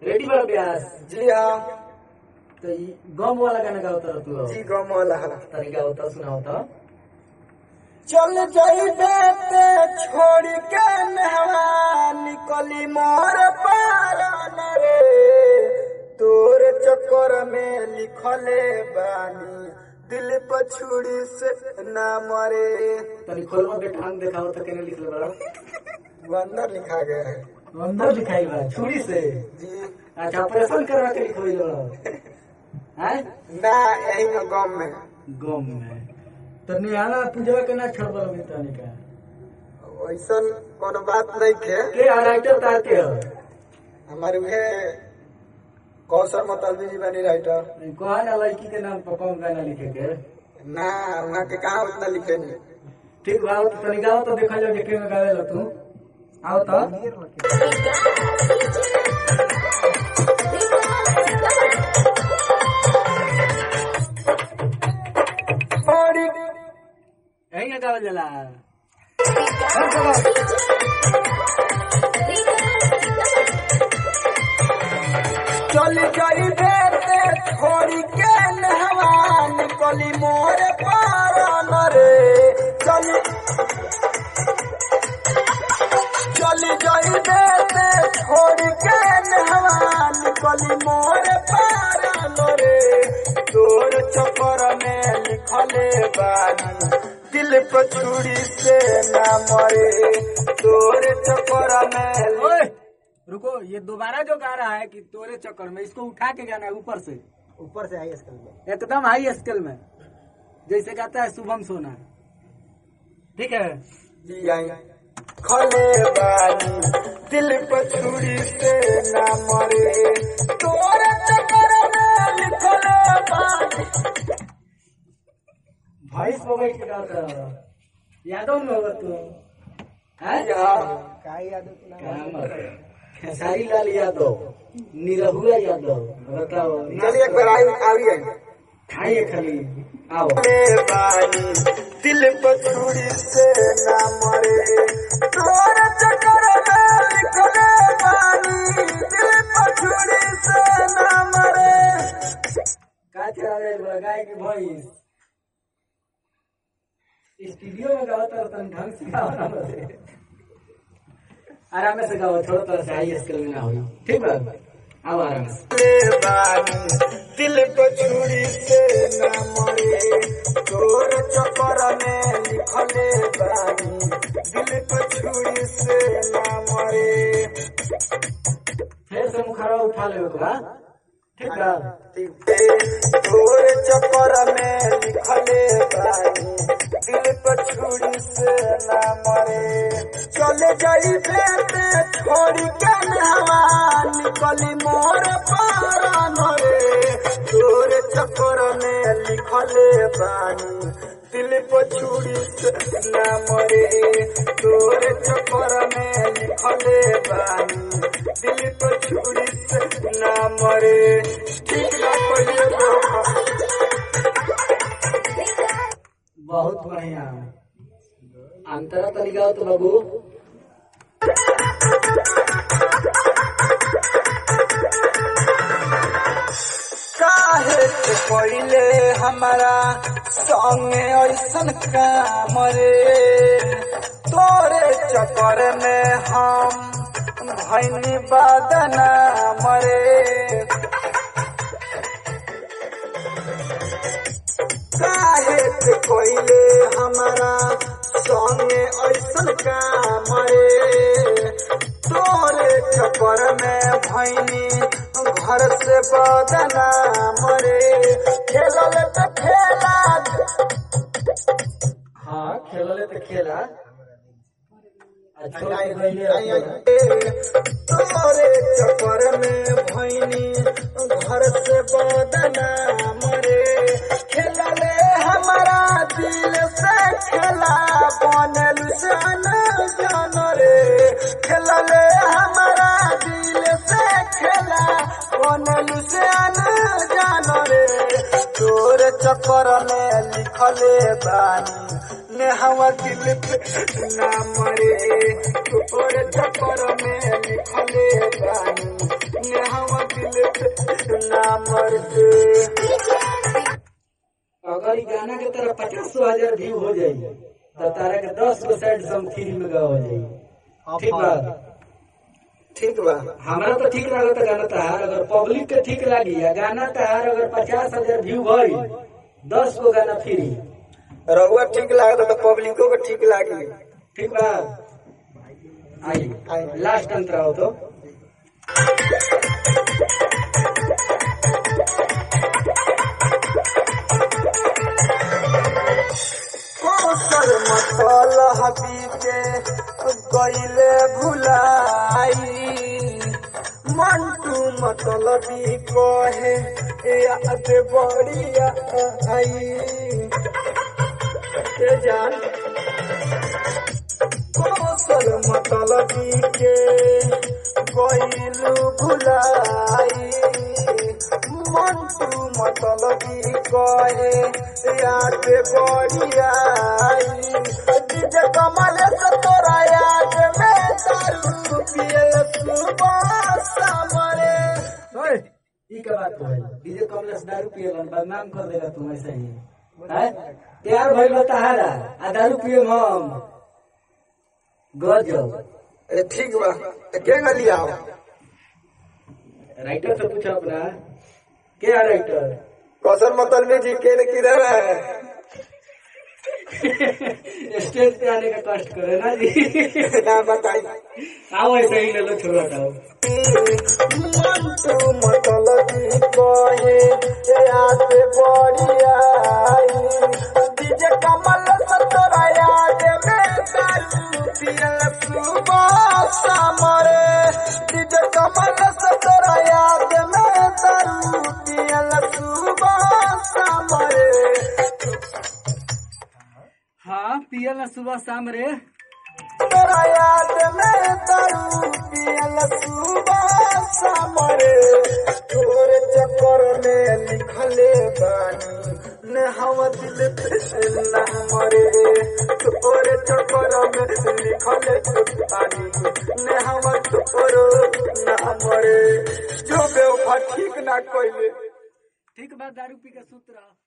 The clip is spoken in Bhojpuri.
रेडी बा ब्यास जी हाँ तो ई गम वाला गाना गावता तू अब। जी गम वाला तरीका होता सुनाओ तो चल जाइबे ते छोड़ के नहवा निकली मोर पारन रे तोर चक्कर में लिखले बानी दिल पछुड़ी से ना मरे तनी खोलवा के ठांग दिखाओ तो केने लिखले बड़ा वो अंदर लिखा गया है अंदर लिखाई बा छुरी से जी अच्छा ऑपरेशन करवा के लिखोई बड़ा हैं ना यही में गम में गम में तो निहाना पूजवा के ना छोड़बा अभी तनी का ऐसा कोनो बात नहीं थे के राइटर तार के हो हमारे उहे कौशल मतलबी जी बनी राइटर कहा ना लड़की के नाम पर कौन गाना लिखे के ना वहाँ के कहा उतना लिखे नहीं ठीक बा तो तनी गाओ तो देखा जाओ के में गावे ला तू आओ तो बड़ी यही ना गावल जाला चल गई बेटे छोड़ी के नहवा निकली मोर पारन रे चल चल गई बेटे छोड़ी के नहवा निकली मोर पारन रे तोर चक्कर में लिखले बानी दिल पर छुरी से ना मरे तोर चक्कर में ओए रुको ये दोबारा जो गा रहा है कि तोरे चक्कर में इसको उठा के गाना है ऊपर से ऊपर से आई स्कूल में एकदम हाई स्केल में जैसे गाता है शुभम सोना ठीक है जी आई खले बानी दिल पर छुरी से ना मरे तोरे चक्कर में लिखले बानी वॉइस पर बैठ के गाता है यादव में होगा तू हैं का याद क्या बात है? खेसारी लाल यादव निरहुआ यादव बताओ चलिए एक बार आई आई आई खाइए खाली आओ खले बानी दिल पर छुरी से ना मरे तोरे चक्कर में लिखले बानी दिल पर छुरी से ना मरे का चला रहे बड़ा गाय की वॉइस स्टूडियो में गाओ तो तन ढंग से गाओ ना बसे आराम से गाओ थोड़ा थोड़ा सा हाई स्केल में ना हो ठीक बा आओ आराम से ले बानी दिल को छुरी से ना मरे तोर चक्कर में लिखले बानी दिल को छुरी से ना मरे फिर से मुखरा उठा ले बा ठीक बा तोर चक्कर में लिखले बानी दिल को छुरी से ना मरे चले जाई बेटे छोड़ी के नहवा निकली मोर पारन रे तोर चक्कर में लिखले बानी दिल पर छुरी से ना मरे तोर चक्कर में लिखले बानी दिल पर छुरी से ना मरे ठीक ना पहिले बहुत बढ़िया अंतरा तनी गाओ तो बाबू काहे से पहिले हमारा संगे ऐसन काम रे तोरे चक्कर में हम भैनी बदना मरे काहे से पहिले हमारा संगे ऐसन काम रे तोरे चक्कर में भैनी घर से बदना मरे खेलल त खेला हाँ खेलले तो खेला अच्छा गईले तोरे चक्कर में भैनी घर से बदना मरे खेलले हमारा दिल से खेला बनल से न जान रे खेलले हमारा दिल से खेला बनल से न जान रे तोर चक्कर में लिखले बानी ने हवा दिल पे नाम रे तोर चक्कर में लिखले बानी ने हम दिल पे ना मरे अगर ई गाना के तरह पचास हजार व्यू हो जाई तो तारा के दस गो साइड सम फ्री में गा हो जाई ठीक बा ठीक बा हमरा तो ठीक लागत गाना तहार अगर पब्लिक के ठीक लागी या गाना तहार अगर पचास हजार व्यू भई दस गो गाना फ्री रहुआ ठीक लागत तो पब्लिको को ठीक लागी ठीक बा आई लास्ट अंतर आओ तो कोसर मसल हबी के गईले भुलाई मंटू मतलबी कहे याद बढ़िया आई के जान कोसल मतलबी के गईलू भुलाई मंटू मतलबी कहे याद बढ़िया आई डीजे कमल से तोरा याद में दारू पियल सुबह सामरे ओए ई का बात है डीजे कमलेश दारू पिए बदनाम कर देगा तुम ऐसे ही हैं प्यार भइल बा तहारा आ दारू पिए हम गजब अरे ठीक बा तो के गली आओ राइटर से पूछो अपना क्या राइटर कौशल मतलबी जी के ने किधर है स्टेज पे आने का कष्ट करे ना जी ना बताई आओ ऐसे ही ले लो छोड़ा था मंटू मतलबी कहे याद बढ़िया आई डीजे कमल से तोरा याद में दारू पियल सुबह सामरे डीजे कमल से तोरा याद में दारू पियल सुबह सामरे हाँ पियल ना सुबह शाम रे तोरा याद में दारू पियल सुबह सामरे तोरे चक्कर में लिखले बानी ने हम दिल पे ना मरे तोरे चक्कर में लिखले बानी ने हम तोरो ना मरे जो बेवफा ठीक ना कोइले ठीक बात दारू पी के सूत रहा